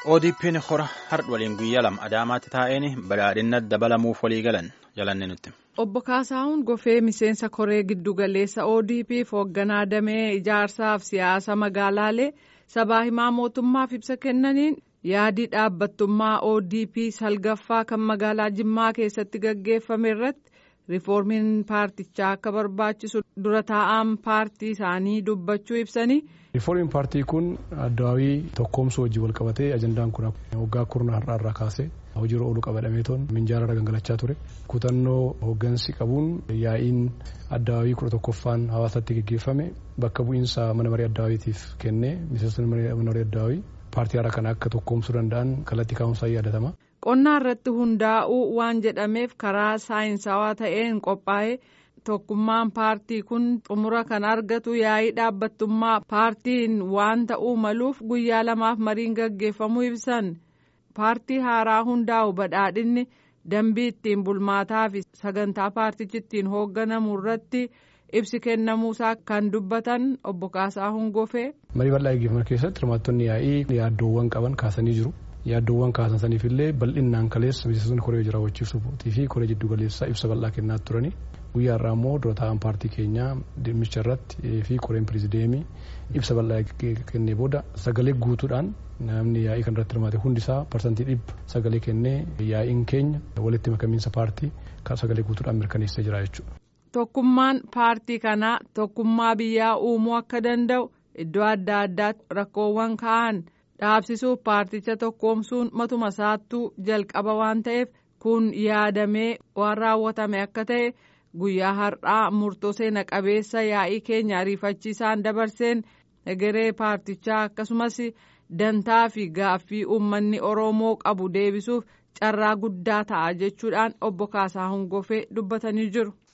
ODP'n hora har'a waliin guyyaa lama Adaamaatti taa'een badhaadhina dabalamuuf walii galan jalanne nutti. Obbo Kaasaahun Gofee miseensa koree giddugaleessa ODP'f hoogganaa damee ijaarsaaf siyaasa magaalaalee sabaa himaa mootummaaf ibsa kennaniin yaadii dhaabbattummaa ODP salgaffaa kan magaalaa Jimmaa keessatti gaggeeffame irratti riiformiin paartichaa akka barbaachisu dura taa'aan paartii isaanii dubbachuu ibsanii. riiformiin paartii kun addawaawii tokkoomsuu wajjin wal qabatee ajandaan kun waggaa kurna har'aa irraa kaasee hojiirra oolu qabadhameetoon minjaala gangalachaa ture kutannoo hooggansi qabuun yaa'iin addawaawii kudha tokkoffaan hawaasatti geggeeffame bakka bu'iinsa mana marii addawaawiitiif kennee miseensonni mana marii addawaawii paartii haaraa kana akka tokkoomsuu danda'an kallattii kaa'umsaa yaadatama. qonnaa irratti hundaa'uu waan jedhameef karaa saayinsawaa ta'een qophaa'e. tokkummaan paartii kun xumura kan argatu yaa'ii dhaabbattummaa paartiin waan ta'uu maluuf guyyaa lamaaf mariin gaggeeffamuu ibsan paartii haaraa hundaa'u badhaadhinni dambii ittiin bulmaataa fi sagantaa paartichi ittiin hoogganamu irratti ibsi kennamuusaa kan dubbatan obbo Kaasaahun Gofee. marii bal'aa gaggeeffaman keessatti hirmaattonni yaa'ii yaaddoowwan qaban kaasanii jiru. yaaddoowwan kaasan saniif illee bal'inaan kaleessa miseensonni koree jira raawwachiisuutii fi koree jiddu galeessaa ibsa bal'aa kennaa turani guyyaa irraa immoo dura taa'an paartii keenyaa dhimmicha irratti fi koreen pirizideemii ibsa bal'aa kennee booda sagalee guutuudhaan namni yaa'ii kan irratti hirmaate hundisaa parsantii dhibba sagalee kennee yaa'iin keenya walitti makamiinsa paartii kan sagalee guutuudhaan mirkaneessee jira jechuudha. Tokkummaan paartii kanaa tokkummaa biyyaa uumuu akka danda'u iddoo adda addaatti rakkoowwan ka'an. dhaabsisuuf paarticha tokkoomsuun matuma isaattuu jalqaba waan ta'eef kun yaadamee waan raawwatame akka ta'e guyyaa har'aa murtoo seena qabeessa yaa'ii keenya ariifachiisaan dabarseen egeree paartichaa akkasumas dantaa fi gaaffii uummanni oromoo qabu deebisuuf carraa guddaa ta'a jechuudhaan obbo Kaasaahun Gofee dubbatanii jiru.